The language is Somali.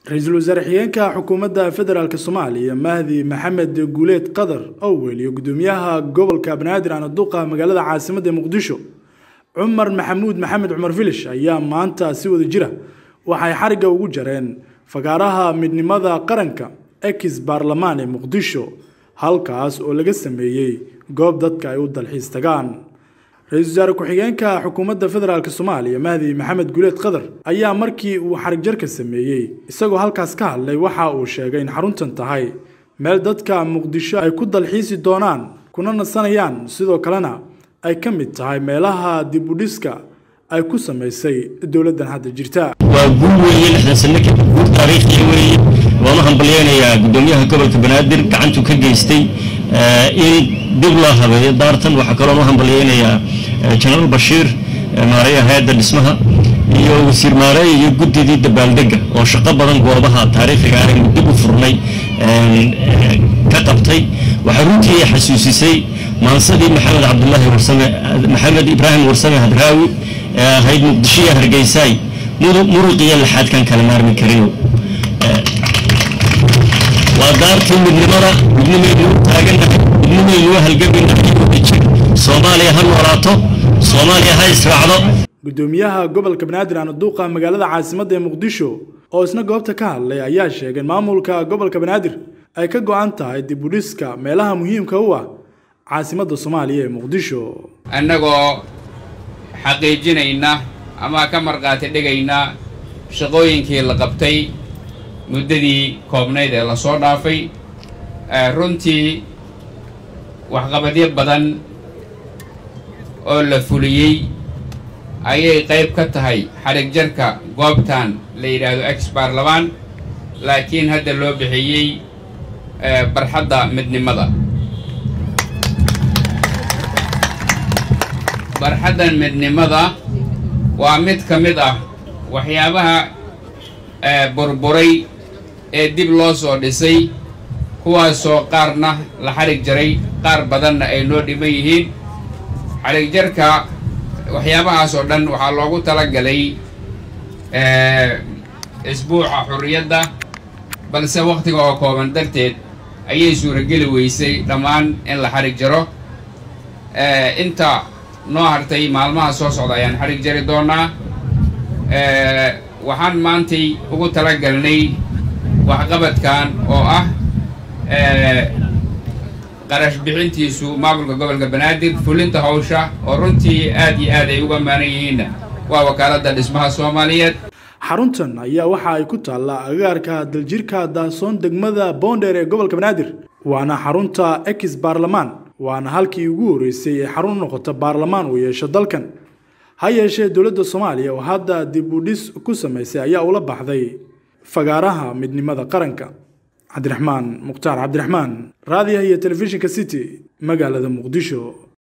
ra-iisul wasaare xigeenka xukuumadda federaalk soomaaliya mahdi maxamed guuleed qadar owel iyo gudoomiyaha gobolka banaadir anaduqa magaalada caasimadda muqdisho cumar maxamuud maxamed cumar filish ayaa maanta si wada jira waxay xarigga ugu jareen fagaaraha midnimada qaranka ex baarlamaan ee muqdisho halkaas oo laga sameeyey goob dadka ay u dalxiis tagaan ra-iisul wasaare ku-xigeenka xukuumadda federaalk soomaaliya mahdi maxamed guuleed qadar ayaa markii uu xarigjarka sameeyey isagoo halkaas ka hadlay waxa uu sheegay in xaruntan tahay meel dadka muqdisho ay ku dalxiisi doonaan kuna nasanayaan sidoo kalena ay ka mid tahay meelaha dib u dhiska ay ku samaysay dowladdan hadda jirta waa guul weeye lixdan sano kadib guul taariikhiya weeye waanu hambalyeynayaa guddoomiyaha gobolka banaadir gacantuu ka geystay in dib loo habeeyo daartan waxaa kaloo u hambalyeynayaa jenaraal bashiir maareeya hay-adda dhismaha iyo wasiir maareeya iyo guddidii dabaaldega oo shaqo badan goobaha taariikhiga ah aynu dib u furnay ka qabtay waxaa runtii xasuusisay maansadii maxamed cabdulaahi warsame maxamed ibraahim warsame hadraawi ee ahayd muqdishoiyo hargeysaay muruqiyo laxaadkan kala maarmi karino waa daartii midnimada midnimaynu u taaganahay midnimaynu u halgamaynahay wadajir soomaaliya ha noolaato soomaaliya ha israacdo gudoomiyaha gobolka banaadir anaduuqa magaalada caasimadda ee muqdisho oo isna goobta ka hadlay ayaa sheegay in maamulka gobolka banaadir ay ka go-an tahay dib u dhiska meelaha muhiimka u ah caasimadda soomaaliya ee muqdisho annagoo xaqiijinayna ama ka markhaati dhigayna shaqooyinkii la qabtay muddadii koobnayd ee lasoo dhaafay runtii waxqabadyo badan oo la fuliyey ayay qayb ka tahay xadhig jarka goobtan la yidhaahdo ex baarlamaan laakiin hadda loo bixiyey barxadda midnimada barxaddan midnimada waa mid ka mid ah waxyaabaha burburay ee dib loo soo dhisay kuwaasoo qaarna la xadhig jaray qaar badanna ay noo dhiman yihiin xadhig jarka waxyaabahaas oo dhan waxaa loogu talagalay isbuuca xurriyadda balse wakhtiga oo kooban darteed ayay suurageli weysay dhammaan in la xadhig jaro inta noo hartay maalmaha soo socda ayaan xadhig jari doonaa waxaan maantay ugu talagalnay waxqabadkan oo ah qarash bixintiisu maamulka gobolka banaadir fulinta hawsha oo runtii aad iyo aad ay uga maanan yihiinna waa wakaaladda dhismaha soomaaliyeed xaruntan ayaa waxa ay ku taallaa agaarka daljirka daasoon degmada boondheer ee gobolka banaadir waana xarunta ex baarlamaan waana halkii ugu horreysay ee xarun u noqota baarlamaan uu yeesho dalkan ha yeeshee dowladda soomaaliya oo hadda dib u dhis ku samaysay ayaa ula baxday fagaaraha midnimada qaranka cabdiraxmaan mukhtaar cabdiraxmaan raadiyaha iyo telefishinka city magaalada muqdisho